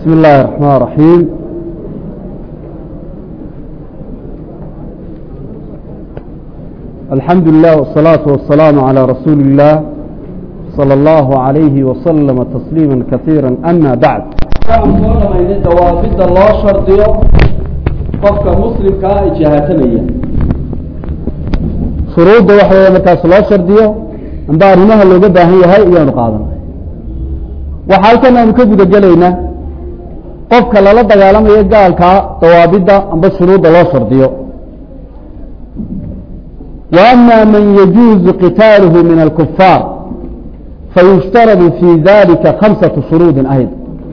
بسم الله الرحمن الرحيم الحمد لله والصلاة والسلام على رسول الله صلى الله عليه وسلم تسليما كثيرا أما بعد waxaan soo dhamaynay dawaafidda loo shardiyo qofka muslimkaa ijaahatamaya shuruudda waxa weeye markaas loo shardiyo amba arrimaha looga baahan yahay iyaanu qaadanay waxaa halkan aanu ka guda gelaynaa qofka lala dagaalamayo gaalkaa dawaabidda amba shuruudda loo shardiyo wa ama man yajuuzu qitaaluhu min alkufaar fayushtaradu fi dalika khamsatu shuruudin ayda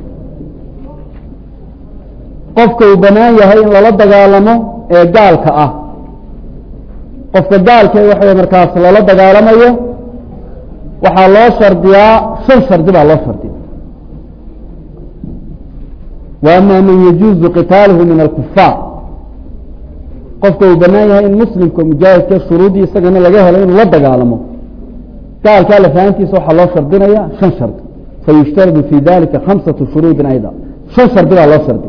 qofka uu banaan yahay in lala dagaalamo ee gaalka ah qofka gaalka waxa markaas lala dagaalamayo waxaa loo shardiyaa shan shardi baa loo shardiya wa ama man yajuuzu qitaaluhu min alkufaar qofka uu banaan yahay in muslimka mujaahidka shuruudii isagana laga helo inuu la dagaalamo gaalkaa lafahantiisa waxaa loo shardinaya shan shardi fayushtaradu fi dalika khamsatu shuruudin ayda shan shardi baa loo shardiya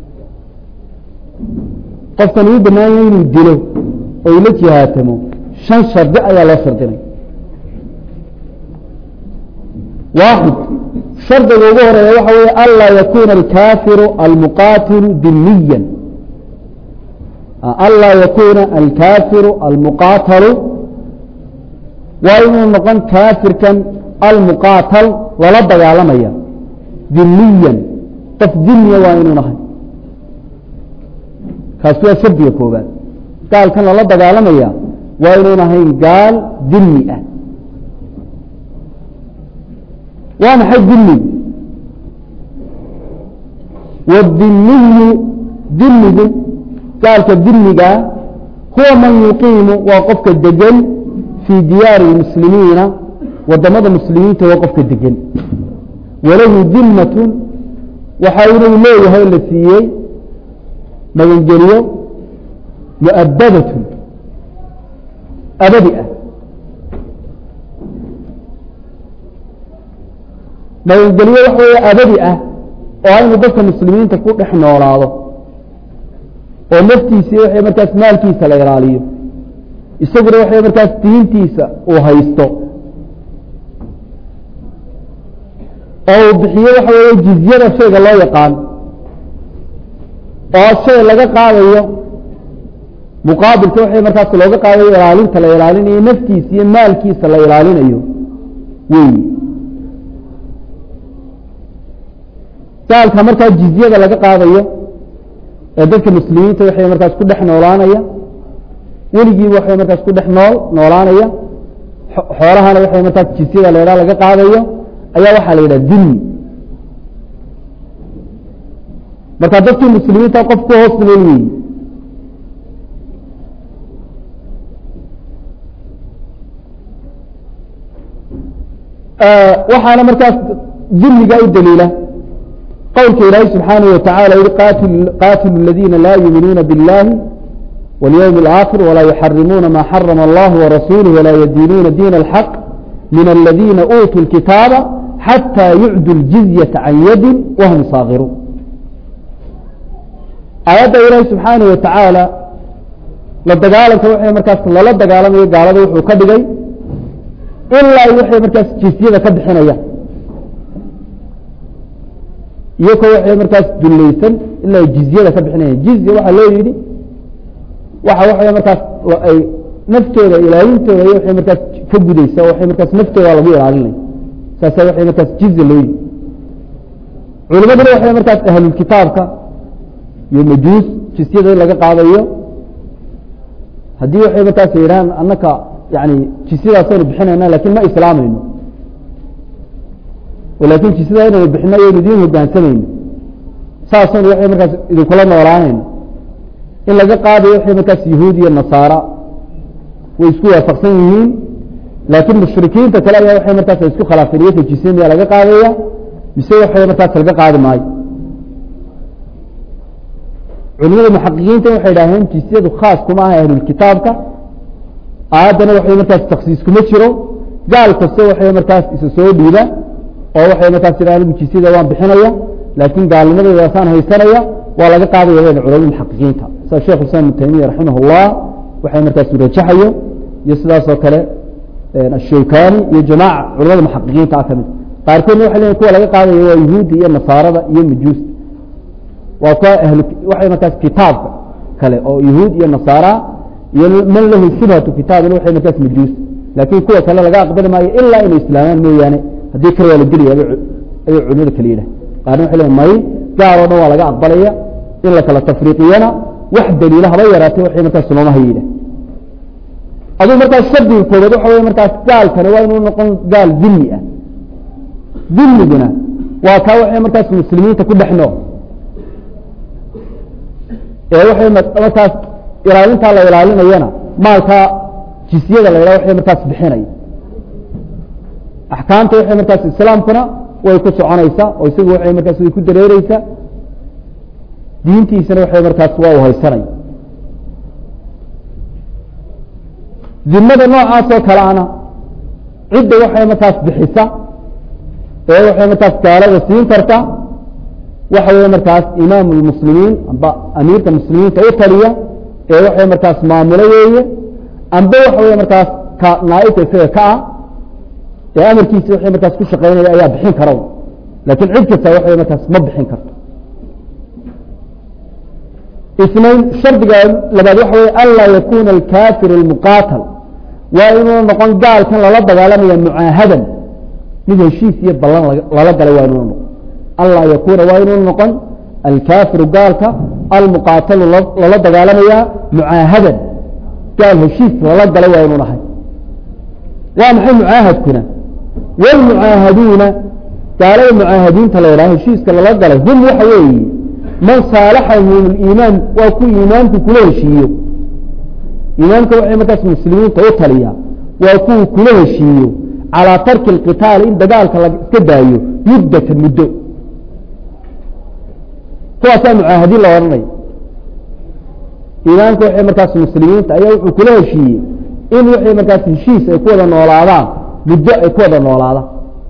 qofkan uu banaan yahay inuu dilo oo ula jihaatamo shan shardi ayaa loo shardinaya waaxid shardiga ugu horeeya waxa weeye anlaa yakuna alkaafiru almuqaatilu dimiyan anlaa yakuna alkaafiru almuqaatalu waa inuu noqon kaafirkan almuqaatal lala dagaalamaya dimiyan qof dimiya waa inuu nahay kaasi waa shardiga koobaad gaalkan lala dagaalamaya waa inuun ahayn gaal dimi ah waa maxay dimi wadimiyu dimigu gaalka dimigaa huwa man yuqiimu waa qofka degan fii diyaari اmuslimiina wadamada muslimiinta waa qofka degan walahu dimatun waxa inuu leeyahay la siiyey magangeliyo muabadatun abadi ah magangeliyo waxa weeye abadi ah oo inuu dadka muslimiinta ku dhex noolaado oo naftiisi waxay markaas maalkiisa la ilaaliyo isaguna waxay markaas diintiisa uu haysto oo uu bixiyo waxa weeye jizyada shayga loo yaqaan oo shay laga qaadayo muqaabilka waxay markaas looga qaadayo ilaalinta la ilaalinayo naftiisa iyo maalkiisa la ilaalinayo wey gaalka markaa jizyada laga qaadayo ee dadka muslimiinta waxay markaas ku dhex noolaanaya weligiiba waxay markaas ku dhex nool noolaanaya xoolahana waxay markaas jizyada la idhaha laga qaadayo ayaa waxaa la yidhaha dimi marka dadkii muslimiinta qof ku hoos nool weyi waxaana markaas dimiga u daliila qowlka ilaahi subxaanaه wataعala yihi qaatilu اladina la yuuminuuna biاllahi wاlyوم الآkhir وlaa yuxarimuuna ma xarama اllah وrasuulه وlaa yadiinuuna diin الxaq min اladina uutuu الkitaaba xatى yucdu اljizyaةa can yadi wahm saakiruun aayadda ilaahi subxaanaه watacaala la dagaalanka waxay markaas lala dagaalamayo gaalada wuxuu ka dhigay ilaa waxay markaas jizyada ka bixinaya iyakoo waxay markaas dulaysan ilaa jizyada ka bixinaya jizya waxaa loo yidhi waxa waxay markaas ay naftooda ilaalintooda iyo waxay markaas ka gudaysa waxay markaas naftooda lagu ilaalinaya saasa waxay markaas jizya loo yidhi culimaduna waxay markaas ahlulkitaabka iyo majuus jisyada in laga qaadayo haddii waxay markaas yidhahaan annaka yani jisyadaasaynu bixinayna lakin ma islaamayno lakin jisyada inaynu bixino ayaynu idin hogaansamayno saasaynu waxay markaas idinkula noolaanayno in laga qaadayo waxay markaas yahuud iyo nasaara way isku waafaqsan yihiin laakiin mushrikiinta kale ayaa waxay markaas ay isku khilaafeen iyaka jisya miyaa laga qaadaya mise waxay markaas laga qaadi maayo culimada muxaqiqiinta waxay idhaaheen jisyadu khaas kuma aha ahlulkitaabka aayaddana waxay markaas taksiis kuma jiro gaal kasto waxay markaas isa soo dhiiba oo waxay markaas idhahan jisyada waan bixinaya laakiin gaalnimadeedaasaan haysanaya waa laga qaadaya wada culamada muxaqiqiinta sida sheekh islam ibn taymiya raximah اllah waxay markaas rajaxayo iyo sidaasoo kale ashawkani iyo jamaaca culamada muxaqiqiinta ah kamid qaarkoodna waxay leeyihin kuwa laga qaadaya waa yuhuudda iyo nasaarada iyo majuusta waa kuwa ahlu waxay markaas kitaabka kale oo yahuud iyo nasaara iyo man lahu shubhatu kitaabina waxay markaas majuusta laakiin kuwa kale laga aqbali maayo ilaa inay islaamaan mooyaane haddii kale waa la gelaya ayay culimada kale yidhah qaarna waxay leeyihin may gaar oo dhan waa laga aqbalaya in la kala tafriiqiyana wax daliila haba yaraatay waxay markaas looma haya yidhah aduu markaas shardiga koobaad waxa wey markaas gaalkani waa inuu noqon gaal dimi ah dimiguna waa kaa waxay markaas muslimiinta ku dhex nool ee waxay markaas ilaalintaa la ilaalinayana maalkaa jisyada la yidhaha waxay markaas bixinaya axkaamta waxay markaas islaamkuna way ku soconaysaa oo isagu waxay markaas way ku dareereysaa diintiisana waxay markaas waa u haysanaya dimada noocaasoo kale ana cidda waxay markaas bixisa ee waxay markaas gaalada siin karta waxa wey markaas imaam اmuslimiin amba amiirka muslimiinta u taliya ee waxay markaas maamulo weeye amba waxa wey markaas ka naaibka isaga ka ah ee amarkiisa waxay markaas ku shaqeynaya ayaa bixin kara lakin cid kasta waxay markaas ma bixin karto isnayn shardiga labaad waxa wey anlaa yakuna alkafir اlmuqaatal waa inuu noqon gaalkan lala dagaalamaya mucaahadan mid heshiis iyo ballan lala galay waa inuu noqon anlaa yakuna waa inuu noqon alkafiru gaalka almuqaatalu lala dagaalamaya mucaahadan gaal heshiis lala galay waa inuu nahay waa maxay mucaahadkuna wlmucaahaduuna gaalada mucaahadiinta la yidhaha heshiiska lala galay hum waxa weeye man saalaxahum iimaan waa ku iimaanku kula heshiiyo iimaanka waxay markaas muslimiinta u taliya waa kuwa kula heshiiyo calىa tarki اlqitaali in dagaalka la iska daayo muddata muddo kuwaasaa mucaahadiin la odhanaya iimaanka waxay markaas muslimiinta ayaa wuxuu kula heshiiyey in waxay markaas heshiis ay ku wada noolaadaan muddo ay ku wada noolaadaan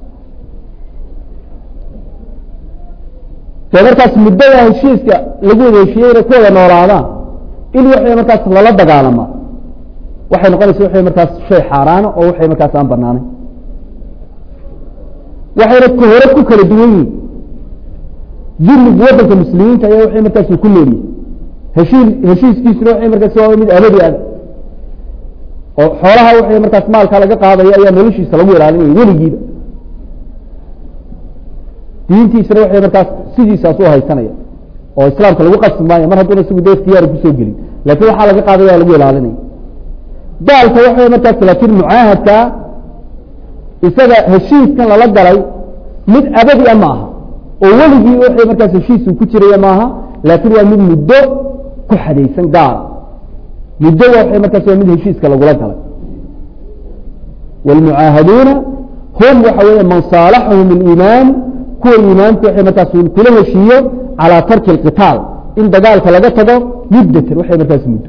dee markaas muddada heshiiska lagu wada heshiiyey inay ku wada noolaadaan in waxay markaas lala dagaalamaa waxay noqonaysa waxay markaas shay xaaraana oo waxay markaas aan banaanayn waxayna k hore ku kala duwan yihin dimigu wadanka muslimiinta ayaa waxay markaas ku noolyihin heshii heshiiskiisuna waxay markaas waa mid abadi ah oo xoolaha waxay markaas maalka laga qaadaya ayaa noloshiisa lagu ilaalinaya weligiiba diintiisana waxay markaas sidiisaas u haysanaya oo islaamka lagu qasbi maayo mar hadduuna isagu de ikhtiyaari kusoo gelin lakin waxaa laga qaadaya lagu ilaalinaya gaalka waxay markaas laakiin mucaahadka isaga heshiiskan lala galay mid abadi a maaha oo weligii waxay markaas heshiisu ku jiraya maaha laakiin waa mid muddo ku xadaysan gaala muddo waxay markaas waa mid heshiiska lagula galay wاlmucaahaduuna hum waxa weeye man saalaxahum اliimaan kuwa iimaanku waxay markaas kula heshiiyo calىa tarki اlqitaal in dagaalka laga tago muddatan waxay markaas muddo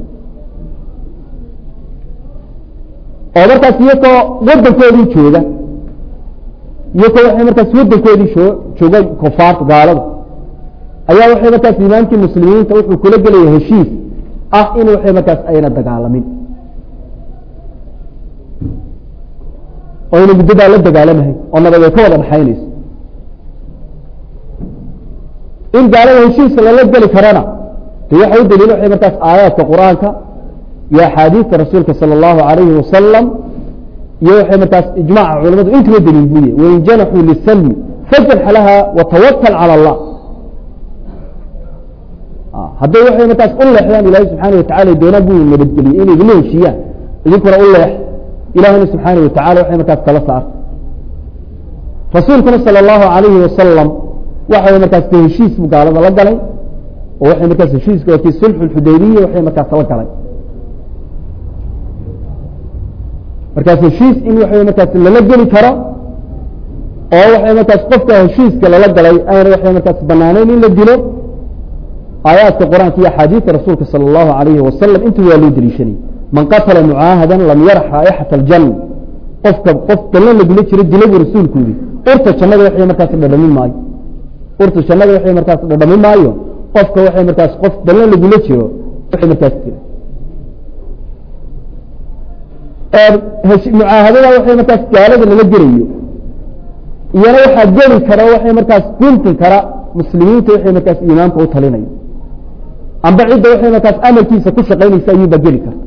oo markaas iyakoo wadankoodii jooga iyakoo waxay markaas wadankoodii jooga kufaarta gaalada ayaa waxay markaas imaamkii muslimiinta wuxuu kula gelaya heshiis ah in waxay markaas ayna dagaalamin oo ayna muddadaa la dagaalamahay oo nabad ay ka wada dhaxaynayso in gaalada heshiiska lala geli karana de waxa u daliila waxay markaas aayaadka qur-aanka iyo axaadiista rasuulka salى اllahu alayhi wasalam iyo waxay markaas ijmaca culamadu intaba daliil buye wain janaxuu lisalmi fajanx laha watawakal calى اllah hadday waxay markaas u leexdaan ilahi subxaana watacala doonaan buu nabadgeliyey inay idinla heshiiyaan idinkuna u leex ilahina subxaana watacala waxay markaas kala saarta rasuulkuna salى اllahu alayhi wasalam waxa markaas de heshiis buu gaalada la galay oo waxay markaas heshiiska wakii sulxu xudaybiya waxay markaas la galay markaas heshiis in waxa markaas lala geli karo oo waxay markaas qofka heshiiska lala galay ayna waxay markaas banaaneyn in la dilo aayaadka qur-aanka iyo axaadiista rasuulka salى اllahu alayhi wasalam inta waa loo deliishanayay man qatala mucaahada lam yarax raaixata اljanna qofka qof gallo lagula jiro dila buu rasuulku yihi urta jannada waxay markaas dhadhamin maayo urta jannada waxay markaas dhadhami maayo qofka waxay markaas qof ballan lagula jiro waxay markaas jira mucaahadada waxay markaas gaalada lala gelayo iyana waxaa geli kara waxay markaas guntin kara muslimiinta waxay markaas imaamka u talinayo amba cidda waxay markaas amalkiisa ku shaqaynaysa ayuuba geli karta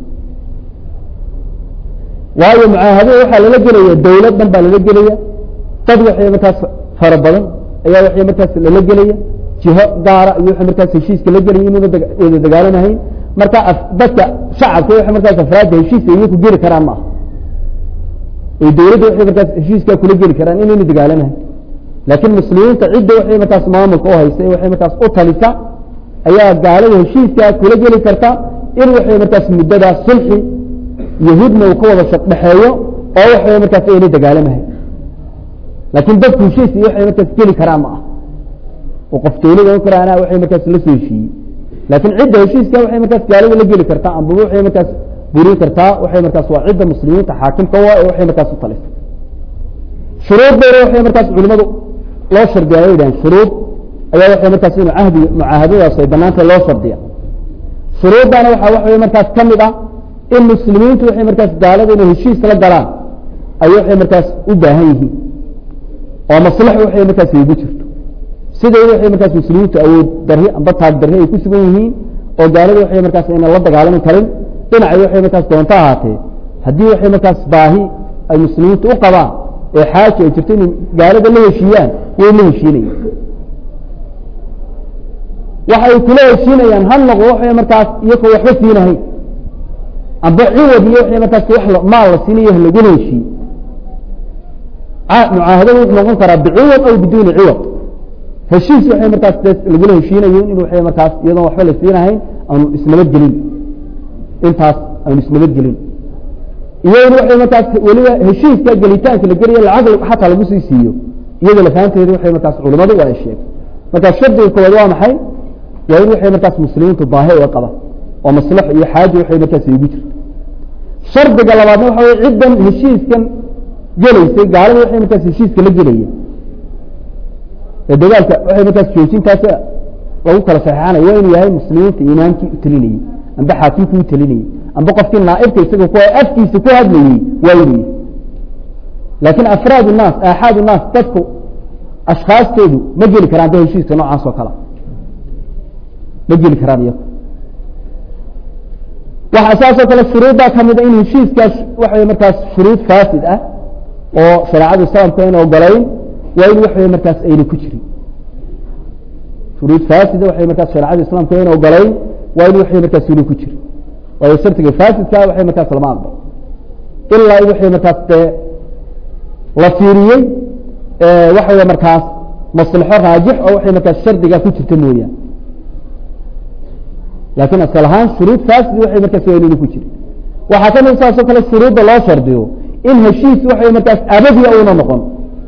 waayo mucaahadada waxaa lala gelaya dawlad dhan baa lala gelaya dad waxay markaas fara badan ayaa waxay markaas lala gelaya jiho gaara iyo waxay markaas heshiiska la gelaya inuuna wada dagaalamahayn marka dadka shacabka waxay markaas afraadda heshiiska iyaku geli karaan maaha oy dawladda waxay markaas heshiiskaa kula geli karaan inayna dagaalamahayn laakiin muslimiinta cidda waxay markaas maamulka u haysa waxay markaas u talisa ayaa gaalada heshiiskaa kula geli karta in waxay markaas muddadaas sulxi yahuudna uu ka wada shaqdhexeeyo oo waxay markaas aynay dagaalamahayn laakiin dadku heshiis iyo waxay markaas geli karaan ma ah oo qof dawlada o karaana waxay markaas la soo heshiiyey laakiin cidda heshiiska waxay markaas gaalada la geli kartaa amba waxay markaas burin kartaa waxay markaas waa cidda muslimiinta xaakimka waa ee waxay markaas u talisa shuruuddeeda waxay markaas culimadu loo shardiya ay yidhahan shuruud ayaa waxay markaas inu cahdi mucaahadadaas ay banaanta loo shardiya shuruuddana waxaa waxaway markaas ka mid ah in muslimiintu waxay markaas gaalada inay heshiis la galaan ay waxay markaas u baahan yihiin oo maslax waxay markaas igu jirto siday waxay markaas muslimiintu awood darri amba taag darri ay ku sugan yihiin oo gaalada waxay markaas ayna la dagaalami karin dhinacay waxay markaas doonto ahaatee haddii waxay markaas baahi ay muslimiintu u qabaan ee xaaji ay jirto inay gaalada la heshiiyaan way la heshiinayaan waxay kula heshiinayaan ha noqdo waxay markaas iyakoo waxba siinahayn amba ciwad iyo waxay markaas wax maal la siinayo lagula heshiiye mucaahadada wuxuu noqon karaa biciwad aw biduuni ciwad heshiis waxay markaas lagula heshiinayen in waxay markaas iyadoon waxba la siinahayn aanu isnabadgelin intaas aanu isnabadgelin iyo in waxay markaas weliba heshiiska gelitaanka la geliya lacag xataa lagu sii siiyo iyada lafaanteeda waxay markaas culimadu waa ay sheegay marka shardiga koowaad waa maxay waa in waxay markaas muslimiintu baahi uga qaba oo maslax iyo xaaji waxay markaas igu jirto shardiga labaadna waxa wey ciddan heshiiskan gelaysay gaalada waxay markaas heshiiska la gelaya ee dagaalka waxay markaas joojintaas lagu kala saxeixanaya waa inuu yahay muslimiinta imaamkii u telinayey amba xaakimkii u telinayey amba qofkii naaibka isaga ku afkiisa ku hadlayey waa inuu yahay laakiin afraad الnaas aaxaad الnaas dadku ashkaastoodu ma geli karaan da heshiiska noocaas oo kale ma geli karaan iyago waxaa saasoo kale shuruuddaa kamida in heshiiskaas waxay markaas shuruud faasid ah oo shareecada islaamka ayna ogolayn waa in waxay markaas ayna ku jirin shuruud faasida waxay markaas shareecada islaamka ayna ogolayn waa in waxay markaas ayna ku jirin waayo shardiga faasidka waxay markaas lama aqbal ilaa in waxay markaas dee la fiiriyey waxawey markaas maslaxo raajix oo waxay markaas shardiga ku jirta mooyaan laakiin asal ahaan shuruud fasid waxay markaas waa inayna ku jirin waxaa ka mid saasoo kale shuruudda loo shardiyo in heshiis waxay markaas abadiga una noqon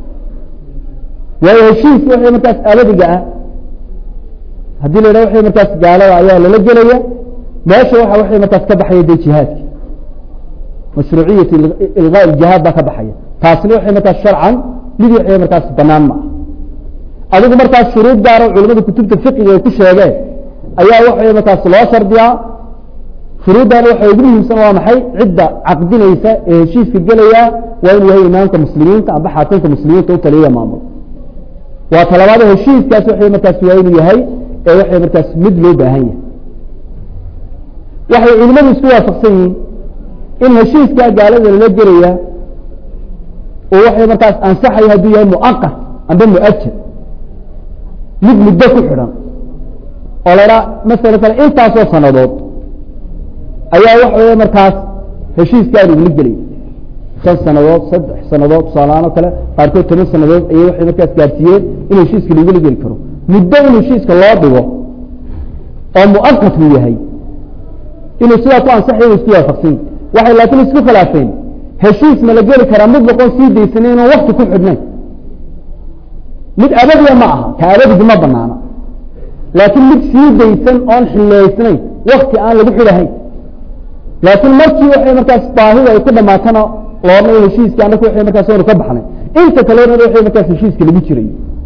waayo heshiis waxay markaas abadiga ah haddii la yidhaha waxay markaas gaalada ayaa lala gelaya meesha waxa waxay markaas ka baxaya de jihaadki mashruuciyat ilgaa jihaad baa ka baxaya taasna waxay markaas sharcan mid waxay markaas banaan ma ah adigu markaas shuruud gaaro culimada kutubta fiqiga ay ku sheegeen ayaa waxay markaas loo shardiyaa shuruuddaana waxa ugu muhiimsan waa maxay cidda caqdinaysa ee heshiiska gelaya waa inuu yahay imaamka muslimiinta amba xaakimka muslimiinta u taliya maamul waa talabaada heshiiskaas waxay markaas waa inuu yahay ee waxay markaas mid loo baahan yahay waxay culimadu isku waafaqsan yihiin in heshiiskaa gaalada lala gelaya oo waxay markaas ansaxaya hadduu yahay muaqat amba muajad mid muddo ku xidhan oo la idhaha masala kale intaasoo sanadood ayaa waxa weya markaas heshiiskaan ugula gelaya shan sanadood saddex sanadood tusaalahaan oo kale qaarkood toban sanadood ayay waxay markaas gaarsiiyeen in heshiiska lagula geli karo muddo in heshiiska loo dhigo oo muaqat uu yahay inuu sidaa ku ansaxay isku waafaqsan waxay laakiin isku khilaafeen heshiis ma la geli karaa mid boqon sii daysanay inaan wakti ku xidhnayn mid abadiya ma aha ka abadigi ma banaana laakiin mid sii daysan oon xileysnayn wakti aan lagu xidhahayn laakiin markii waxay markaas baahida ay ku dhamaatana loodna heshiiska anaka waxay markaas aynu ka baxnay inta kalena waxay markaas heshiiska lagu jiray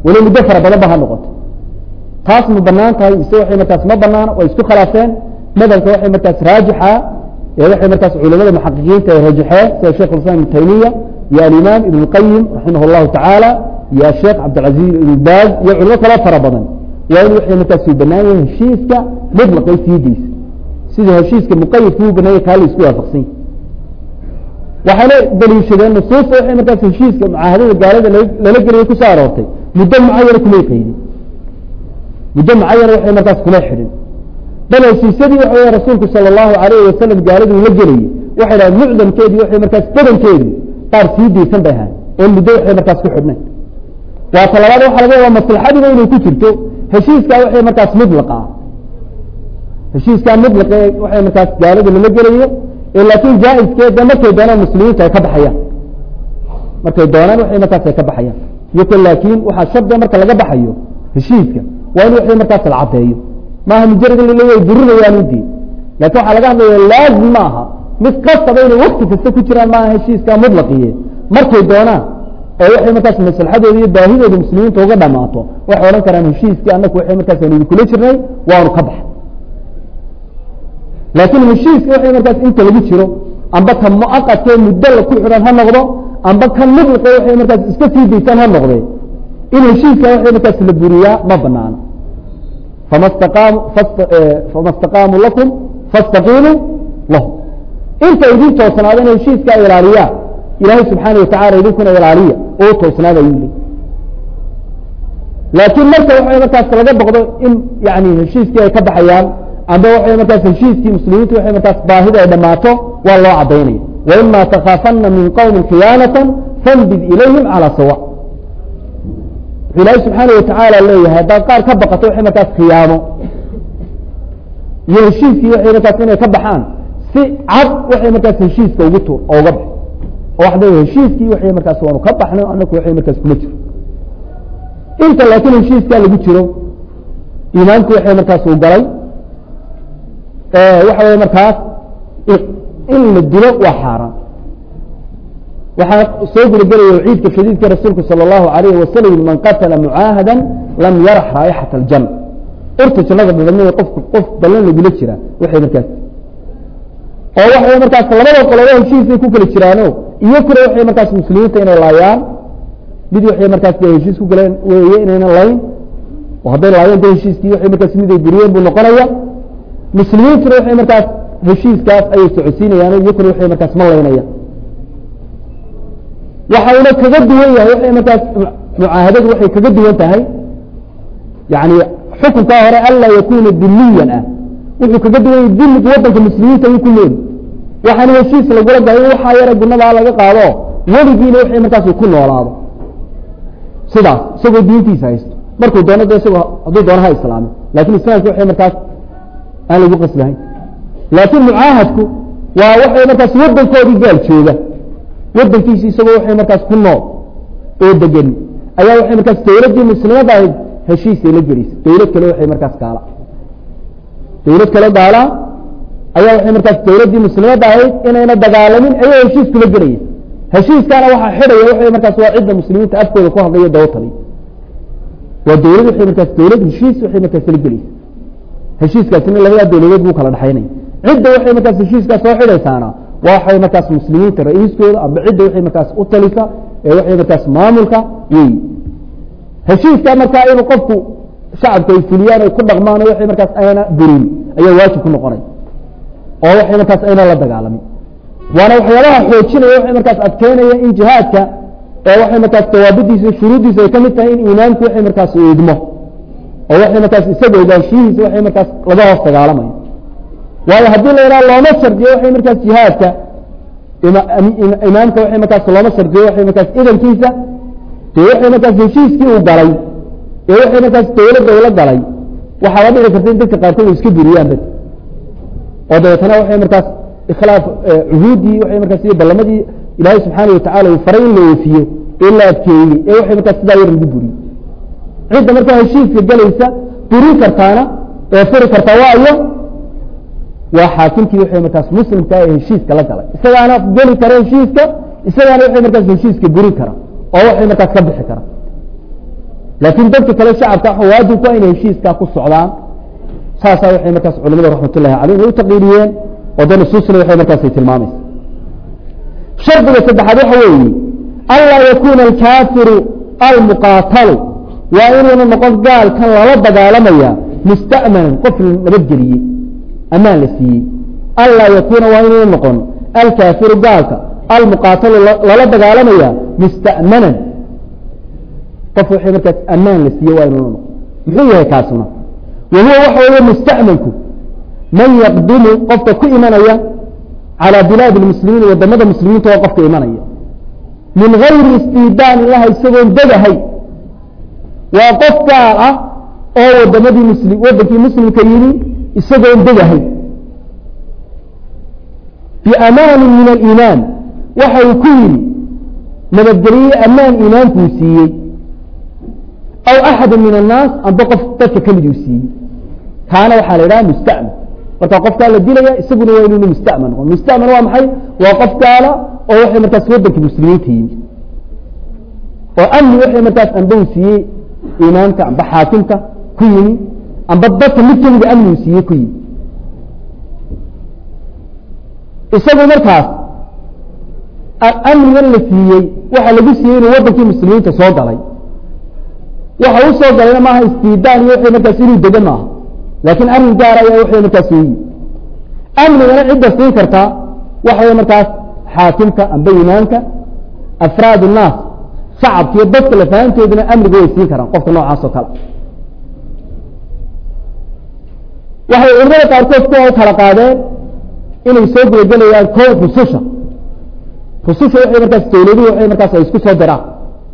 weli muddo fara badan ba ha noqoto taas ma banaan tahay mise waxay markaas ma banaana way isku khilaafeen madhabka waxay markaas raajixa ee waxay markaas culamada muxaqiqiinta ay rajaxeen sida sheekh islam ibn taymiya iyo alimaam ibn اlqayim raximah اllahu tacaala iyo asheekh cabdilcaziz ibn baaz iyo culimo kalo fara badan waa in waxay markaas u banaan yahay heshiiska mutlaqay siidiisa sida heshiiska muqayadka u banaanya kaa la isku waafaqsan yahay waxayna daliishadeen nusuusta waxay markaas heshiiska mucaahadada gaalada lala geliya kusoo aroortay muddo mucayana kumay qaydin muddo mucayana waxay markaas kuma xidhin bal heshiisyadii waxa wey rasuulku sala allahu alayhi wasalam gaaladuu la gelayay waxay dhahen mucdamkeedii waxay markaas badankeedu qaar sii daysan bay ahayn oo muddo waxay markaas ku xidhnayn waa talabaad waxa laga yaaba maslaxadiiba inay ku jirto heshiiskaa waxay markaas mudlaqa ah heshiiskaa mudlaqa ee waxay markaas gaalada lala gelayo ee laakiin jaa-iskeeda markay doonaan muslimiinta ay ka baxayaan markay doonaan waxay markaas ay ka baxayaan iyoko laakiin waxaa shardiga marka laga baxayo heshiiska waa in waxay markaas la caddeeyo maaha mujarad in laleeya burinayaan udii lakin waxaa laga hadlaya laazim ma aha mid kastaba inay wakti kasta ku jiraan maaha heshiiska mudlaqiye markay doonaan oo waxay markaas maslaxadooda iyo baahidooda muslimiinta uga dhamaato waxay odhan karaan heshiiskii anaku waxay markaas aan idinkula jirnay waanu ka baxa laakiin heshiiska waxay markaas inta lagu jiro amba ka muaqadkee muddo la ku xidhan ha noqdo amba kan mudliqa waxay markaas iska sii daysaan ha noqde in heshiiska waxay markaas la buriyaa ma banaano fama staqaamu fama istaqaamuu lakum fastaqiimuu lahum inta idin toosnaada in heshiiska ilaaliyaa ilaahay subxaana watacala idinkuna ilaaliya oo toosnaada ayuu leey laakiin marka waxay markaas laga boqdo in yani heshiiskii ay ka baxayaan amba waxay markaas heshiiskii muslimiintu waxay markaas baahida ay dhamaato waa loo cadaynaya waima takhaafana min qowmi khiyaanata fambid ilayhim calى sawa wuxuu ilaahay subxaana watacaala leeyahay haddaad qaar ka baqato waxay markaas khiyaamo iyo heshiiskii waxay markaas inay ka baxaan si cad waxay markaas heshiiska ugu tuur oo uga bax oo waxda heshiiskii waxay markaas waanu ka baxno anaku waxay markaas kuma jiro inta laakiin heshiiskaa lagu jiro imaamku waxay markaas uu galay waxa wey markaas in la dilo waa xaaraan waxaa soo gudagelaya ciidka shadiidka rasuulku salى الlahu alayhi wasalam man qatala mucaahada lam yarax raaixaة اljan urta jannada dhadhamada qofku qof ballan lagula jira waxay markaas oo waxay markaas labada qoloba heshiisay ku kala jiraano iyo kule waxay markaas muslimiinta inay laayaan mid waxay markaas de heshiis ku galeen weeye inayna layn oo hadday laayeen de heshiiskii waxay markaas mid ay buriyeen buu noqonaya muslimiintuna waxay markaas heshiiskaas ayay socodsiinayaan iyo kule waxay markaas ma laynaya waxayna kaga duwan yahay waxay markaas mucaahadadu waxay kaga duwan tahay yani xukunkaa hore anlaa yakuna dimiyan ah wuxuu kaga duwan yahay dimiga wadanka muslimiinta ayuu ku nool waxaana heshiis lagula galay in waxaa yara gunadaa laga qaado weligiina waxay markaas ku noolaado sidaas isagoo diintiisa haysto markuu doono de isagoo hadduu doono ha islaame lakin islaamka waxay markaas aan lagu qasbahayn laakiin mucaahadku waa waxay markaas wadankoodii gaal jooga wadankiisi isagoo waxay markaas ku nool oo degan ayaa waxay markaas dawladdii muslimada ahayd heshiisay la gelaysa dawlad kale waxay markaas gaala dawlad kale gaala ayaa waxay markaas dawladdii muslimadda ahayd inayna dagaalamin ayaa heshiis kula gelaya heshiiskaana waxaa xidhaya waxay markaas waa cidda muslimiinta afkooda ku hadlaya dawatali waa dawlad waxay markaas dawlad heshiis waxay markaas la gelaysa heshiiskaasina labadaa dawladood buu kala dhexaynaya cidda waxay markaas heshiiskaas soo xidhaysaana waxay markaas muslimiinta ra-iiskooda amba cidda waxay markaas u talisa ee waxay markaas maamulka wey heshiiska markaa inuu qofku shacabka ay fuliyaan ay ku dhaqmaan oo waxay markaas ayna burin ayaa waajib ku noqonay oo waxay markaas ayna la dagaalamin waana waxyaabaha xoojinaya waxay markaas adkeynaya in jihaadka ee waxay markaas dawaabidiisa shuruuddiisa ay ka mid tahay in imaamku waxay markaas eegmo oo waxay markaas isaga ogaanshihiisa waxay markaas laga hoos dagaalamayo waayo haddii la yidhaha looma shardiyo waxay markaas jihaadka imaamka waxay markaas looma shardiyo waxay markaas idankiisa dee waxay markaas heshiiskii uu galay ee waxay markaas dawladda ula galay waxaaba dhici karta in dadka qaarkood ay iska buriyaan dad oo dabeetana waxay markaas ikhlaaf cuhuuddii waxay markaas iyo ballamadii ilaahay subxaana watacala uu faray in la oofiyo ee la adkeeyey ee waxay markaas sidaa yar lagu buriyo cidda markaa heshiiska gelaysa burin kartaana ee furi kartaa waa iyo waa xaakimkii waxay markaas muslimka ee heshiiska la galay isagaana geli kara heshiiska isagaana waxay markaas heshiiska burin kara oo waxay markaas ka bixi kara laakiin dadka kale shacabka waxa waajib ku inay heshiiskaa ku socdaan saasaa waxay markaas culamada raxmatullahi caleyh ay u taqriiriyeen oo de nusuusna waxay markaas ay tilmaamaysa shardiga saddexaad waxa weeye anlaa yakuuna alkaafiru almuqaatalu waa inuuna noqon gaalkan lala dagaalamaya musta'manan qof nabadgeliyey amaan la siiyey anlaa yakuuna waa inuuna noqon alkaafiru gaalka almuqaatalu lala dagaalamaya musta'manan qof waxay markaas amaan la siiye waa inuuna noqon muxuu yahay kaasuna wa huwa waxa weeye musta'manku man yaqdimu qofka ku imanaya calى bilaadi اmuslimiin wadamada muslimiinta oo qofka imanaya min gayri istiidaan ilaha isagoon degahay waa qof gaal ah oo wadamadii msli wadankii muslimka yimi isagoon degahay biamaani min aliimaan waxa uu ku yidhi nabadgelye amaan iimaankuu siiyey aw axadu min الnaas amba qof dadka kamid uu siiyey kaana waxaa la idhaha musta'man marka qofkaa la dilaya isaguna waa inuu musta'man noqo musta'man waa maxay waa qof gaala oo waxay markaas waddanka muslimiinta yimi oo amni waxay markaas amba uu siiyey imaamka amba xaakimka ku yimi amba dadka mid kamida amni uu siiyey ku yimi isagu markaas amnigan la siiyey waxa lagu siiyey inuu waddankii muslimiinta soo galay waxa u soo galayna maaha istiidaan iyo waxay markaas inuu dego maaha laakiin arrin gaar ayaa waxay markaas weyi amnigana cidda siin kartaa waxaway markaas xaakimka amba imaamka afraad الnaas shacabka iyo dadka lafahantooduna amniga way siin karaan qofka noocaas oo kale waxay culimada qaarkood kuwa u kala qaadeen inay soo gudagelayaan ko rususha rususha waxay markaas dawladuhu waxay markaas ay isku soo diraan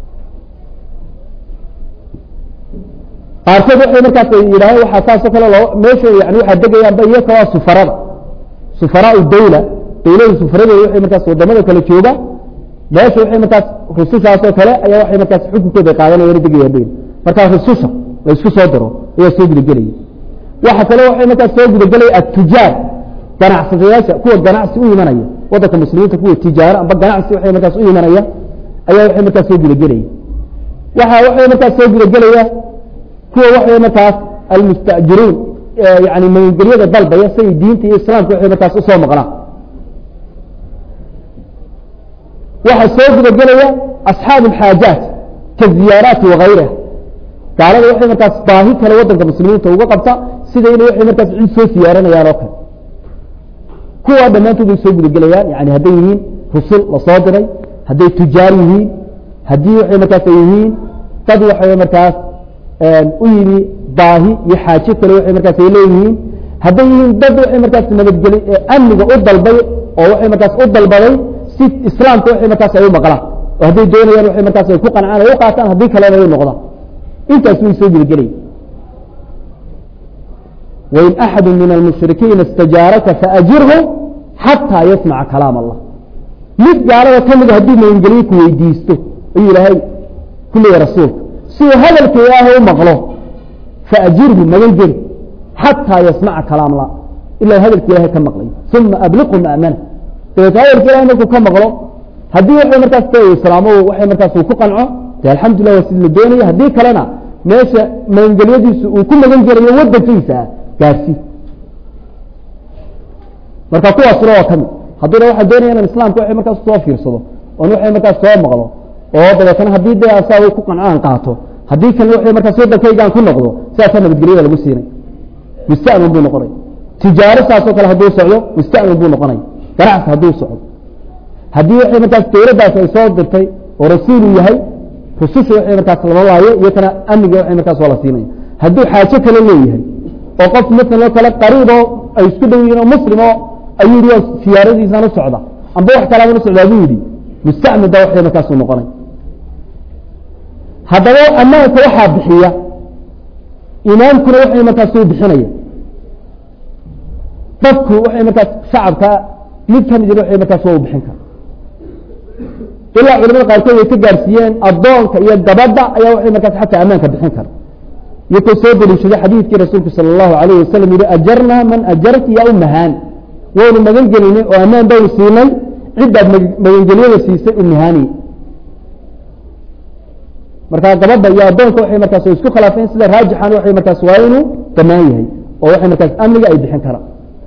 qaarkood waxay markaas yidhaaheen waxaa saasoo kale loo meesha yani waxaa degayaanba iyaka waa sufarada sufaraau dawla dawlada sufaradeeda waxay markaas wadamada kale jooga meesha waxay markaas rusushaasoo kale ayaa waxay markaas xukunkooda qaadanayaan degayaan bay markaa rususha la isku soo diro ayaa soo gudagelaya waxa kale waxay markaas soo gudagelaya atujaar ganacsadayaasha kuwa ganacsi u imanaya wadanka muslimiinta kuwa tijaaro amba ganacsi waxay markaas u imanaya ayaa waxay markaas soo gudagelaya waxa waxay markaas soo gudagelaya kuwa waxay markaas almustajiruun yani magangelyada dalbaya say diinta iyo islaamka waxay markaas usoo maqnaan waxaa soo gudagelaya asxaabu alxaajaat kaziyaaraati wagayriha gaalada waxay markaas baahi kale wadanka muslimiinta uga qabta sida inay waxay markaas cid soo siyaaranayaan oo kale kuwa dhammaantood bay soo gudagelayaan yani hadday yihiin rusul lasoo diray hadday tujaar yihiin haddii waxay markaas ay yihiin dad waxay markaas u yimi baahi iyo xaajo kale waxay markaas ay leeyihiin hadday yihiin dad waxay markaas nabadgeli amniga u dalbay oo waxay markaas u dalbaday si islaamka waxay markaas ay u maqlaan oo hadday doonayaan waxay markaas ay ku qancaan ay u qaataan haddii kalena ay noqdaan intaas way soo gudagelayan wain axadu min almushrikiina istajaaraka faajirhu xataa yasmaca kalaam allah mid gaalada ka mida hadduu magangeliye ku weydiisto ayuu ilaahay ku leeyahy rasuulka siduu hadalka ilaahay u maqlo faajirhu magangeli xataa yasmaca kalaam allah ilaa hadalka ilahay ka maqlayo uma abliqhu ma'mana dabeet hadalka ilahay markuu ka maqlo haddii waxay markaas ta islaamo waxay markaas uu ku qanco de alxamdulillah waa sida la doonaya haddii kalena meesha magangelyadiisu uu ku magan gelayo wadankiisa gaarsi marka kuwaasuna waa kamid hadduna waxaa doonaya inan islaamka waxay markaas soo fiirsado oon waxay markaas soo maqlo oo dabeetana haddii de asaa ku qanco aan qaato haddii kalena waxay markaas wadankaygaan ku noqdo sidaasaa nabadgelyada lagu siinay musta'min buu noqonaya tijaaro saasoo kale hadduu socdo musta'min buu noqonaya ganacsi hadduu socdo haddii waxay markaas dawladdaas ay soo dirtay oo rasuulu yahay rususha waxay markaas lama laayo iyakana amniga waxay markaas waa la siinaya hadduu xaajo kale leeyahay oo qof masalan oo kale qariiboo ay isku dhow yihiin oo muslim oo ayuu yihi waa siyaaradiisaan u socda amba wax kalaaban u socdaa buu yidhi mustacmid baa waxay markaas u noqonay haddaba ammaanka waxaa bixiya imaamkuna waxay markaas u bixinaya dadku waxay markaas shacabka mid ka mid waxay markaas waa u bixin kara ilaa culamada qaarkood ay ka gaarsiiyeen addoonka iyo gabadha ayaa waxay markaas xataa ammaanka bixin kara iyakoo soo deliishaday xadiidkii rasuulku sala allahu alayh wasalam yihi ajarnaa man ajarti ya umahaani waynu magan gelinay oo ammaan baynu siinay ciddaad magangelyada siisay umahaani markaa gabadha iyo addoonka waxay markaas way isku khilaafeen sida raajixan waxay markaas waa inuu banaan yahay oo waxay markaas amniga ay bixin karaan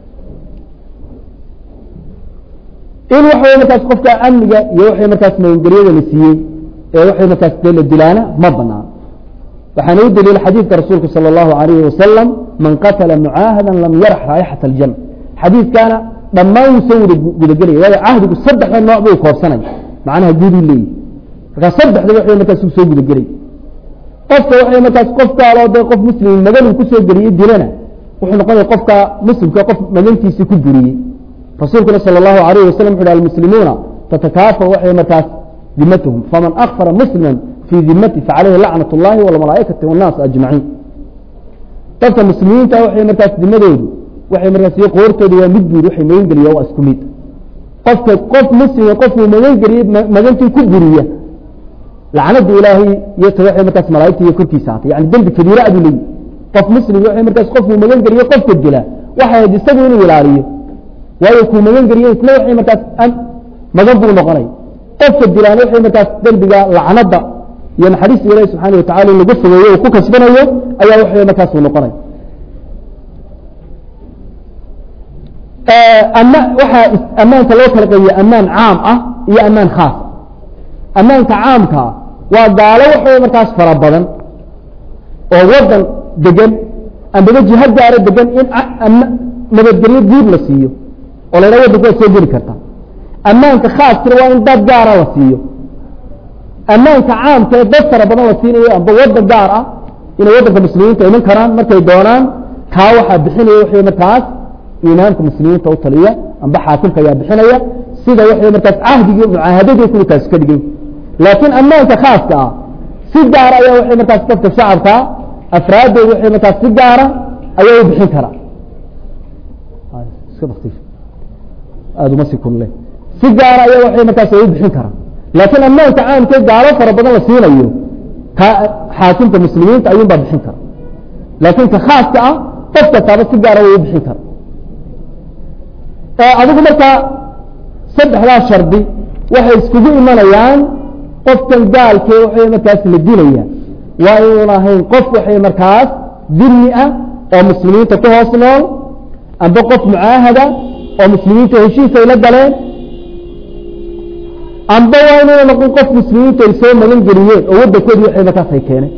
in waxawey markaas qofka amniga iyo waxay markaas magangelyada la siiyey ee waxay markaas dee la dilaana ma banaan waxaana u daliila xadiidka rasuulka salى اllahu alayhi wasalam man qatala mucaahada lam yarax raayixat اljan xadiidkaana dhammaan wuu soo wada gudagelaya waayo cahdigu saddexda nooc buu koobsanay macnaha guuduu leeyahy markaa saddexda waxay markaas uu soo gudagelay qofka waxay markaas qof gaaloo dee qof muslim magan uu kusoo geliyey dilana wuxuu noqonaya qofka muslimka qof magantiisii ku buriyey rasuulkuna salى اllahu alayh wasalam wuxu hi almuslimuuna tatakaafa waxay markaas dimatuhum faman akfara muslima fii dimati facalayhi lacnat اllahi wاlmalaaikati wاnnaas ajmaciin dadka muslimiinta waxay markaas dimadoodu waxay markaas iyo qoortooda waa mid buud waxay magan geliya waa isku mid qofka qof muslima qofkuu magan geliyey magantii ku buriya lacnada ilaahay iyo ta waxay markaas malaaigta iyo korkiisa hatay yani dembi kabiira aduu leeyihi qof muslim waxay markaas qofkuu magan geliye qofka dila waxay ahayd isagu inuu ilaaliyo waayo kuu magan geliye isna waxay markaas magan buu noqonay qofka dilaan waxay markaas dembiga lacnada iyo naxariista ilahi subxaana watacala in lagu fogeeyo uu ku kasbanayo ayaa waxay markaas uu noqonay ama waxaa ammaanka loo kala qebiya ammaan caam ah iyo ammaan khaas ammaanka caamkaa waa gaalo waxaway markaas fara badan oo wadan degan ambaba jiha gaaro degan in nabadgelyo guud la siiyo oo la ydhaha wadanka waad soo geli karta ammaanka khaaskina waa in dad gaara la siiyo ammaanka caamka ee dad fara badan la siinayo amba wadan gaar ah inay waddanka muslimiinta iman karaan markay doonaan kaa waxaa bixinaya waxay markaas imaamka muslimiinta u taliya amba xaakimka ayaa bixinaya sida waxay markaas cahdigii mucaahadadii kuwa taasi ka dhigay laakiin ammaanka khaaska ah si gaara ayaa waxay markaas dadka shacabka afraadooda waxay markaas si gaara ayaa u bixin karaa aada uma si kunle si gaara ayaa waxay markaas ay u bixin karaan laakiin ammaanka caamkee gaalo fara badan la siinayo ka xaakimka muslimiinta ayuun baa bixin kara laakiin ka khaaska ah qof kastaaba si gaara way u bixin kara adigu markaa saddexdaa shardi waxay iskugu imanayaan qofkan gaalkee waxay markaas la dilaya waa inuun ahayn qof waxay markaas dimi ah oo muslimiinta ku hoos nool amba qof mucaahada oo muslimiinta heshiis ay la galeen amba waa inuuna noqon qof muslimiintu ay soo magan geliyeen oo waddankoodii waxay markaas ay keeneen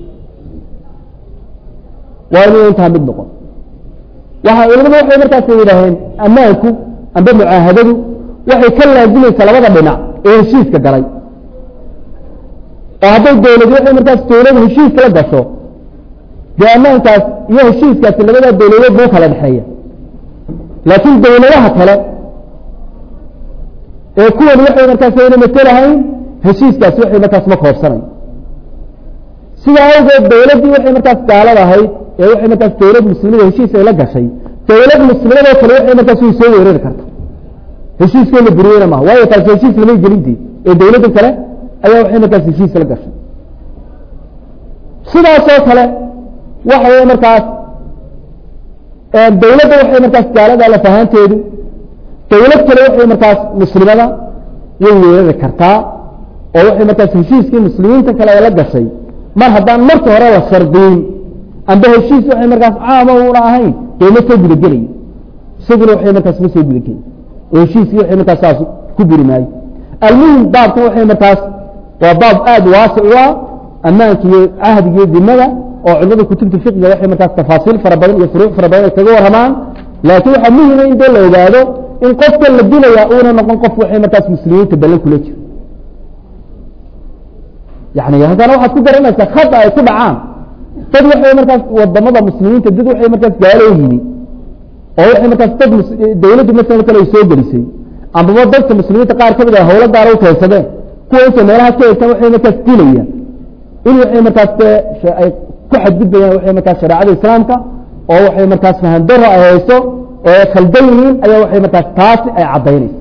waa inuu intaa mid noqon waxa culamadu waxay markaas yidhaaheen ammaanku amba mucaahadadu waxay ka laazimaysaa labada dhinac ee heshiiska galay oo hadday dawladi waxay markaas dawladu heshiiska la gasho dee ammaankaas iyo heshiiskaasi labadaa dawladood buu kala dhexeeya laakiin dawladaha kale ee kuwan waxay markaas ayna matelahayn heshiiskaasi waxay markaas ma koobsanayo sidaa awgeed dawladdii waxay markaas gaalada ahayd ee waxay markaas dawlad muslimada heshiis ay la gashay dawlad muslimadoo kale waxay markaas way soo weerari karta heshiiskooda buriyeyna maha waayo taasi heshiis lamay gelintay ee dawladda kale ayaa waxay markaas heshiis la gashay sidaasoo kale waxa wey markaas dawladda waxay markaas gaalada lafahaanteedu dawlad kale waxay markaas muslimada way weerari kartaa oo waxay markaas heshiiskii muslimiinta kale ay la gashay mar haddaan marka hore la shardiyin amba heshiis waxay markaas caama una ahayn dee ma soo gudagelayo isaguna waxay markaas ma soo gudageli oo heshiiskii waxay markaas saas ku buri maayo almuhim baabkan waxay markaas waa baab aada waasic u ah ammaanka iyo cahdiga iyo dimada oo culimada kutubta fiqiga waxay markaas tafaasiil fara badan iyo furuuc fara badan ay kaga warramaan laakiin waxaa muhima in dee la ogaado in qofka la dilaya uuna noqon qof waxay markaas muslimiinta ballan kula jiro yani haddana waxaad ku garanaysaa khada ay ku dhacaan dad waxay markaas wadamada muslimiinta dad waxay markaas gaalo yimi oo waxay markaas dad dawladdu masala kale ay soo gelisay ambaba dadka muslimiinta qaar kamid a hawlo gaara u keensadeen kuwa intay meelaha ka eegtaan waxay markaas dilayaan in waxay markaas ay ku xadgudbayaan waxay markaas shareecada islaamka oo waxay markaas fahandaro ay hayso oo khaldan yihiin ayaa waxay markaas taasi ay caddaynaysa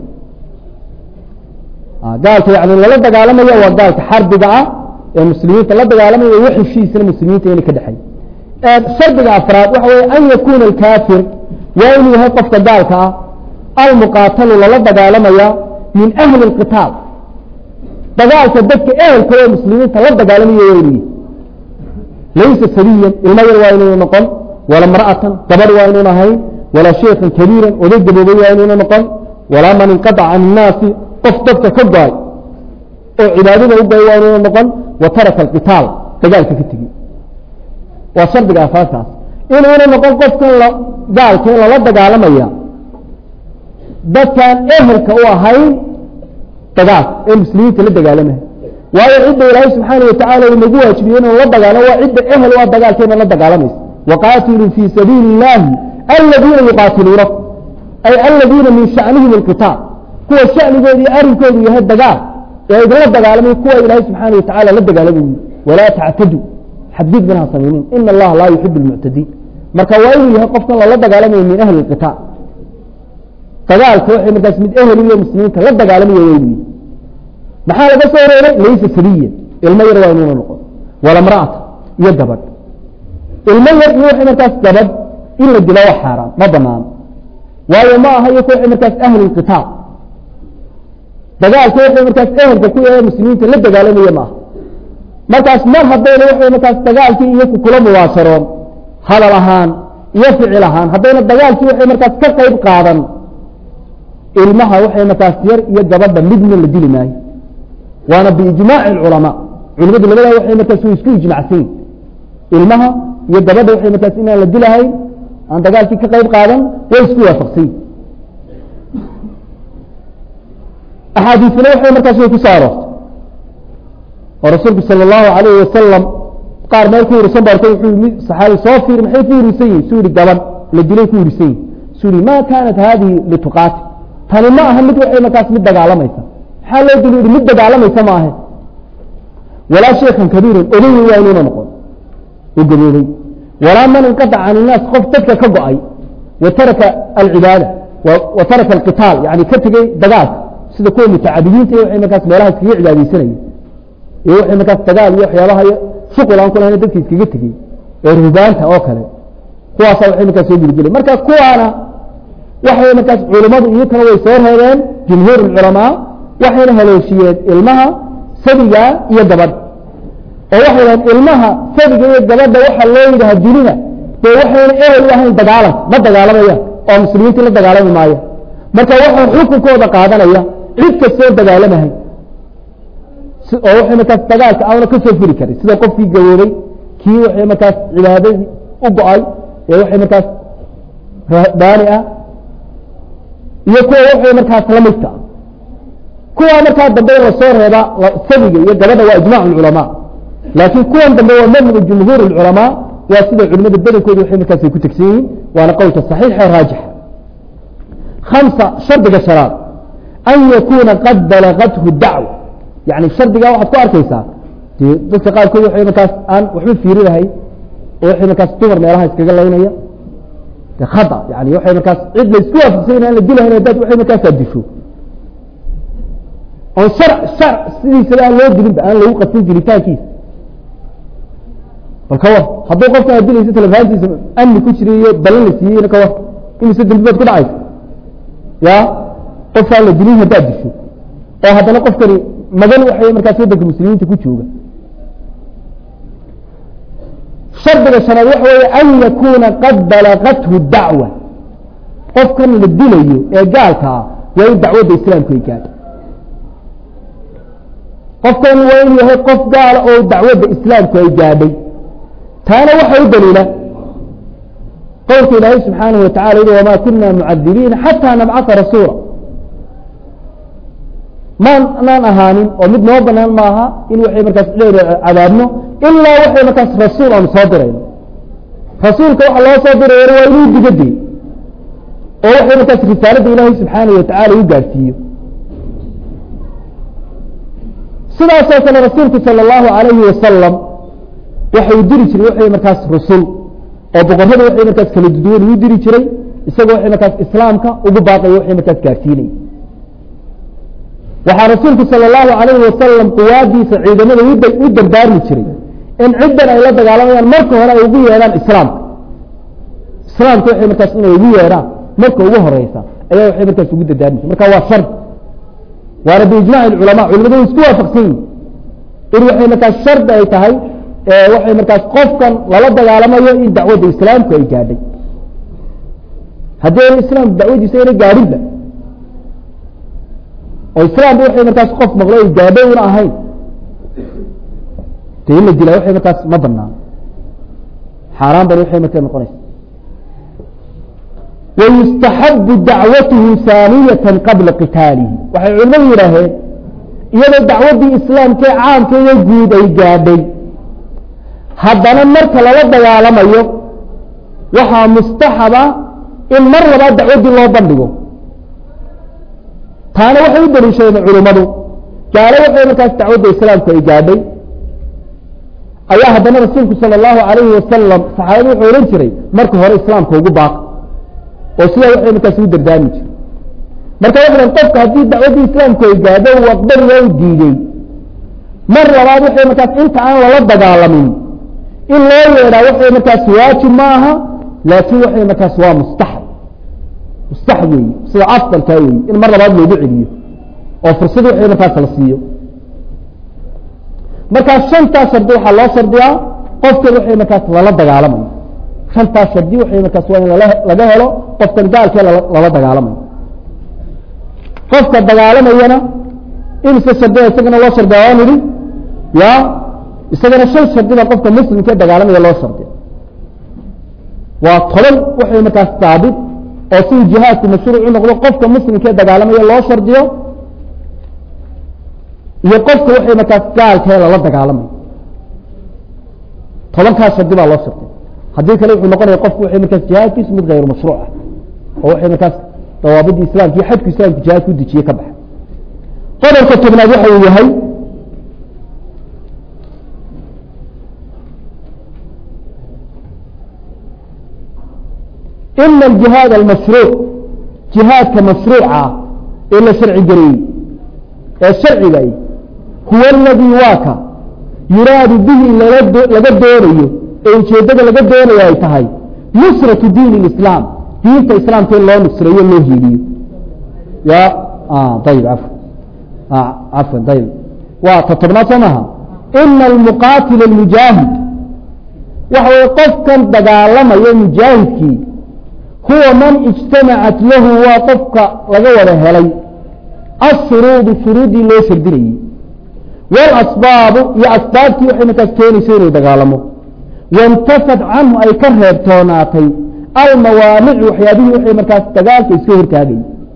gaalka yani lala dagaalamaya waa gaalka xarbiga ah ee muslimiinta la dagaalamaya wax heshiisna muslimiinta inay ka dhexay shardiga afraad waxa weye an yakuna alkaafir waa inuu yahay qofka gaalka ah almuqaatalu lala dagaalamaya min ahli اlqitaal dagaalka dadka ehelka oo muslimiinta la dagaalamayo weyniyi laysa sabiyan ilmo yar waa inaynu noqon wala mra'atan gabadh waa inaynu ahayn walaa sheikhan kabiiran oday gaboobay waa inaynu noqon walaa man inqaطca can الnaasi qof dadka ka go-ay oo cibaadada u goay waa inaynu noqon wa taraka alqitaal dagaalka ka tegi waa shardiga asaaskaas inuuna noqon qofkan gaalka in lala dagaalamaya dadkaan ehelka u ahayn dagaal ee muslimiinta la dagaalamaya waayo cidda ilaahay subxaana watacala uu nagu waajibiye inuu la dagaalamo waa cidda ehel waa dagaalkeena la dagaalamaysa waqaatiluu fii sabiili اllahi aladiina yuqaatiluunakum ay aladiina min shanihim اlqitaal kuwa shanigood iyo arinkoodu yahay dagaal ee idinla dagaalamay kuwa ilaahay subxaana watacala la dagaalamayi walaa tactadu xadgud binaha samaynin ina allaha laa yuxib اlmuctadiin marka waa inuu yahay qofkan lala dagaalamayo min ahli اlqitaal dagaalka waxay markaas mid ehel iyo muslimiinta la dagaalamayo weynu maxaa laga soo reebay laysa sabiyan ilmo yar waa inuuna noqon wala mra'ata iyo gabadh ilmo yar iyo waxay markaas gabadh in la dilo waa xaaraan ma banaano waayo ma aha iyo waxay markaas ahli lqitaal dagaalka waxay markaas ehelka ku yahay muslimiinta la dagaalamaya ma aha markaas mar haddayna waxay markaas dagaalkii iyaku kula mubaasharoon hadal ahaan iyo ficil ahaan haddayna dagaalkii waxay markaas ka qayb qaadan ilmaha waxay markaas yar iyo gabadha midna la dili maayo waana biijmaaci اculamaa culimadu labadaa waxay markaas way isku ijmacsayin ilmaha iyo gabadha waxay markaas inaan la dilahayn aan dagaalkii ka qayb qaadan way isku waafaqsayin axaadiisna waxay markaas way ku soo aroortay oo rasuulku salى الlahu alayh wasalam qaar meel ku hurisan ba arkay wuxuu yimi saxaabi soo fiiri maxay ku hurisan yihin su yihi gabadh la dilay ku hurisan yihin su yihi ma kanat hadihi lituqaati tani ma aha mid waxay markaas mid dagaalamaysa maxaa loo dili mid dagaalamaysa ma ahe walaa sheikhan kabiiran oday waa inuuna noqon oo gaboobay walaa man inqaطca can الnaas qof dadka ka go-ay wa taraka alcibaada wa taraka alqitaal yani ka tegey dagaalka sida kuwa mutacabidiinta iyo waxay markaas meelaha iskaga cibaadeysanaya iyo waxay markaas dagaal iyo waxyaabaha shuqul aan ku lahayn dadka iskaga tegey ee ruhbaanta oo kale kuwaasa waxay markaas soo gudgelay marka kuwaana waxay markaas culimadu iyakana way soo reebeen jumhuur culamaa waxayna haleeshiyeen ilmaha sabiga iyo gabadha oo waxay dhahen ilmaha sabiga iyo gabadha waxa loo yidhaha dilina dee waxayna ehel u ahayn dagaalanka ma dagaalamayaan oo muslimiintii la dagaalami maayo marka waxaa xukunkooda qaadanaya cid kastoo dagaalamahay oo waxay markaas dagaalka aana ka soo furi karin sida qofkii gaboobay kii waxay markaas cibaadadii u go-ay ee waxay markaas baani ah iyo kuwa waxay markaas lamidka ah kuwa markaa dambe lasoo reeba sabiga iyo gabadha waa ijmac culamaa laakiin kuwan dambe waa madhab jumhuur culamaa waa sida culimada badankooda waxay markaas ku tegsan yihiin waana qowlka صaxiixa raajixa hamsa shardiga shanaad an yakuna qad balagathu dacwa yani shardigaa waxaad ku arkaysaa dee dadka qaarkood waxay markaas aan waxba fiirinahay oo waxay markaas dumar meelaha iskaga laynaya de khata yani waxay markaas cid la isku waafaqsanya aan la dilahayn hadaad waxay markaasaa disho oon shar shar sidiisaba aan loo dilinba aan lagu qasin jiritaankiisa bal ka war hadduu qofkan ad dilaysa telefaantiisa amni ku jira iyo balan la siiyeyna ka war imise dambi baad ku dhacaysa ya qofkaan la dilin haddaad disho oo haddana qofkani magan waxay markaas waddanka muslimiinta ku jooga shardiga shanaad waxa weeye an yakuna qad balagathu dacwa qofkan la dilayo ee gaalka ah waa in dacwadda islaamku ay gaadho qofkan waa in yahay qof gaala oo dacwadda islaamku ay gaadhay taana waxa u daliila qowlka ilaahay subxaanahu watacala yihi wama kuna mucadibiina xataa nabcata rasuula maanaan ahaanin oo mid noo banaan maaha in waxay markaas dheer cadaabno ilaa waxay markaas rasuul aanu soo dirayno rasuulka waxa loo soo dirayana waa inuu digade oo waxay markaas risaaladda ilaahay subxaanahu watacala u gaadhsiiyo sidaasoo kale rasuulku salى اllahu alayhi wasalam waxau diri jiray waxay markaas rusul oo boqorrada waxay markaas kala duduwan uu diri jiray isagoo waxay markaas islaamka ugu baaqaya waxay markaas gaarsiinay waxaa rasuulku salى اllahu alayhi wasalam quwaadiisa ciidamada u dardaarmi jiray in ciddan ay la dagaalamayaan marka hore ay ugu yeedhaan islaamka islaamka waxay markaas inay ugu yeedhaan marka ugu horeysa ayaa waxay markaas ugu dardaarmi jiray marka waa shard waana biijmac culama culimadu way isku waafaqsan yihin in waxay markaas shardi ay tahay waxay markaas qofkan lala dagaalamayo in dacwadda islaamku ay gaadhay haddii ayna islaamku dacwadiisa ayna gaadhinba oo islaamba waxay markaas qof maqlo ay gaadho una ahayn de in la dilaa waxay markaas ma banaan xaaraan bani waxay markaa noqonaysa wayustaxabu dacwatuhu saaniyatan qabla qitaalihi waxay culimadu yidhaaheen iyadoo dacwaddii islaamkee caamkeeda guud ay gaadhay haddana marka lala dagaalamayo waxaa mustaxaba in mar labaad dacwaddii loo bandhigo taana waxay u daliishadeen culimmadu gaalo waxay markaas dacwadda islaamku ay gaadhay ayaa haddana rasuulku sala allahu alayhi wasalam saxaabadu wuxuu odhan jiray marka hore islaamka ugu baaq oo sidaa waxay markaas ugu dardaarmi jire marka waxan qofka haddii dacwaddii islaamku ay gaadho uu aqbaliga u diidey mar labaad waxay markaas inta aan lala dagaalamin in loo yeedhaa waxay markaas waajib ma aha laakiin waxay markaas waa mustaxab mustaxab weeye sida afdalkaa weeye in mar labaad loogu celiyo oo fursad waxay markaas la siiyo markaas shantaas shardi waxaa loo shardiyaa qofkan waxay markaas lala dagaalamayo shantaas shardi waxay markaas waa in lala laga helo qofkan gaalkee lala dagaalamayo qofka dagaalamayana imise shardiga isagana loo shardiya waa nidhi ya isagana shan shardida qofka muslimkee dagaalamaya loo shardiya waa toban waxay markaas daabit oo siduu jihaadku mashruuc u noqdo qofka muslimkee dagaalamaya loo shardiyo iyo qofka waxay markaas gaalkee lala dagaalamayo tobankaas shardi baa loo shardiya haddii kale wuxuu noqonaya qofku waxay markaas jihaadkiisu mid hayr mashruuc ah oo waxay markaas dawaabidii islamka iyo xadku islamku jihaadku u dejiye ka baxa qodobka tobnaad waxa uu yahay ina aljihaad almashruuc jihaadka mashruuca ee la sharci gareeyey ee sharciga huwa aladii waaka yuraadu bihi in laga doonayo ee ujeeddada laga doonayo ay tahay nusratu diin اlislaam diinta islaamka in loo nusreeyo loo hiiliyo ya ayib af cafwan ayib waa ta tobnaad soo maha ina almuqaatila almujaahid waxa weye qofkan dagaalamayo mujaahidkii huwa man ijtamacat lahu waa qofka laga wada helay ashuruudu shuruuddii loo shardinayey walasbaabu iyo asbaabtii waxay markaas keenayso inuu dagaalamo waintafad canhu ay ka reebtoonaatay almawaanicu waxyaabihii waxay markaas dagaalka iska hortaagay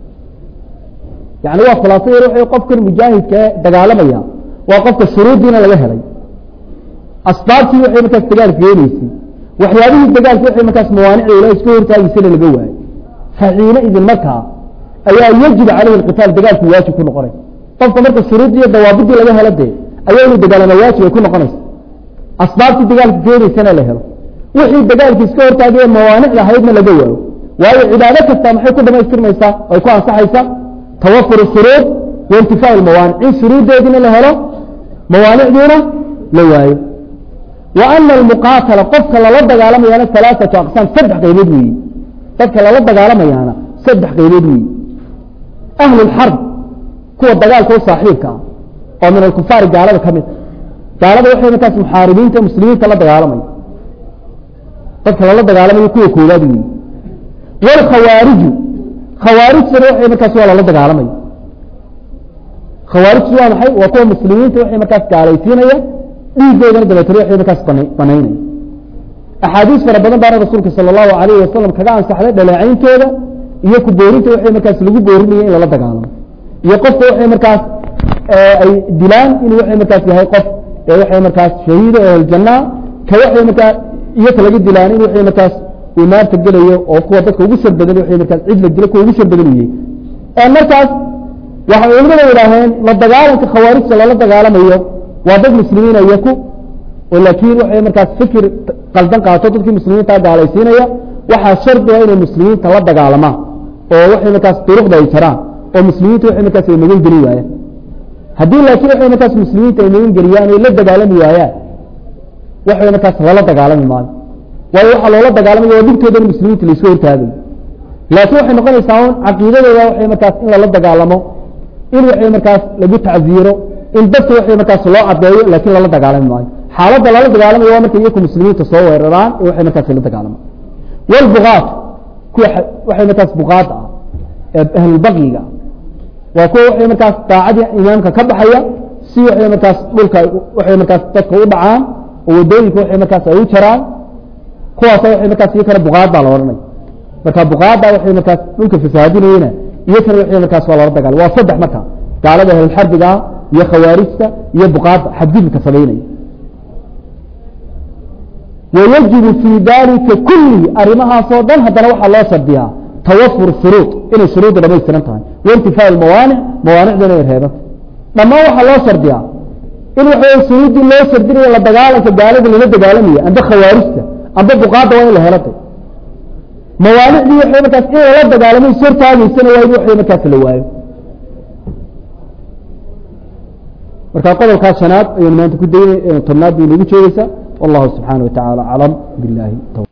yani waa khulaaso yar w qofkan mujaahidkae dagaalamaya waa qofka shuruuddiina laga helay asbaabtii waxay markaas dagaalka keenaysay waxyaabihii dagaalka waxay markaas mawaanicda ila iska hortaagiysana laga waayo faxiina idin markaa ayaa yajibu caleyhi alqitaal dagaalku waajib ku noqonay qofka marka shuruuddii iyo dawaabidii laga helo dee ayaa inuu dagaalama waajib ay ku noqonaysa asbaabtii dagaalka keenaysana la helo wixii dagaalka iska hortaagaya mawaanicda ahaydna laga waayo waayo cibaado kasta maxay ku dhamaystirmaysaa ay ku ansaxaysaa tawafur shuruud waintifaa mawaanic in shuruuddeediina la helo mawaanicdiina la waayo wa ana almuqaatala qofka lala dagaalamayaana alaaatu aqsaam saddex qaybood weeye dadka lala dagaalamayaana saddex qaybood weeye ahlu lxarb kuwa dagaalka u saaxiibka ah oo min alkufaari gaalada ka mid gaalada waxay markaas muxaaribiinta muslimiinta la dagaalamaya dadka lala dagaalamayo kuwa koowaad weeye wlkhawaariju khawaarijtana waxay markaas waa lala dagaalamaya khawaarijtu waa maxay waa kuwa muslimiinta waxay markaas gaalaysiinaya dhiigoodana dabeetana waxay markaas banaynaya axaadiis fara badan baana rasuulka sala allahu alayhi wasalam kaga ansaxday dhaleecayntooda iyo ku boorinta waxay markaas lagu boorinaya in lala dagaalamo iyo qofka waxay markaas ay dilaan inuu waxay markaas yahay qof ee waxay markaas shahiida oo aljanaa ka waxay markaa iyo ka laga dilaan in waxay markaas uu naarta gelayo oo kuwa dadka ugu shar badan waxay markaas cid la dilo kuwa ugu shar badan uyey markaas waxay culimada yidhaaheen la dagaalanka khawaarijta lala dagaalamayo waa dad muslimiina iyaku oo laakiin waxay markaas fikir qaldan qaato dadkii muslimiinta gaalaysiinaya waxaa shardiga inay muslimiinta la dagaalamaan oo waxay markaas duruqda ay jaraan oo muslimiinta waxay markaas ay magan geli waayaan haddii laakiin waxay markaas muslimiinta ay magan geliyaan ay la dagaalami waayaan waxay markaas lala dagaalami maayo waayo waxaa loola dagaalamaya waa dhibtoodana muslimiinta laisku hortaagayo laakiin waxay noqonaysaa un caqiidadooda waxay markaas in lala dagaalamo in waxay markaas lagu tacziiro in dadka waxay markaas loo cadeeyo laakiin lala dagaalami maayo xaaladda lala dagaalamayo waa markay iyaku muslimiinta soo weeraraan ee waxay markaas la dagaalamaan walbuqaat kuwa waxay markaas buqaad ah ee ahlulbaqiga waa kuwa waxay markaas daacadii imaamka ka baxaya si waxay markaas dhulka waxay markaas dadka u dhacaan oo wadooyinka waxay markaas ay u jaraan kuwaasa waxay markaas iyakana buqaad baa la odhanaya marka buqaada waxay markaas dhulka fasaadinayena iyakana waxay markaas waa lala dagaalama waa saddex marka gaalada ahlulxarbiga ah iyo khawaarijta iyo buqaada xadgudubka samaynaya wayajibu fii dalika kullihi arrimahaasoo dhan haddana waxaa loo shardiyaa tawafur shuruud inay shuruudda dhamaystiran tahay waintifaa mawaanic mawaanicdana ay reebanta dhammaan waxaa loo shardiyaa in waxa shuruuddii loo shardinayo la dagaalanka gaalada lala dagaalamaya amba khawaarijta amba buqaada waa in la helata mawaanicdii waxay markaas in lala dagaalamay sortaagaysana waa in waxay markaas la waayo marka qodolkaas shanaad ayaynu maanta ku daynay tobnaad bay nagu jeegeysaa والله سبحانه وتعالى أعلم بالله توفيق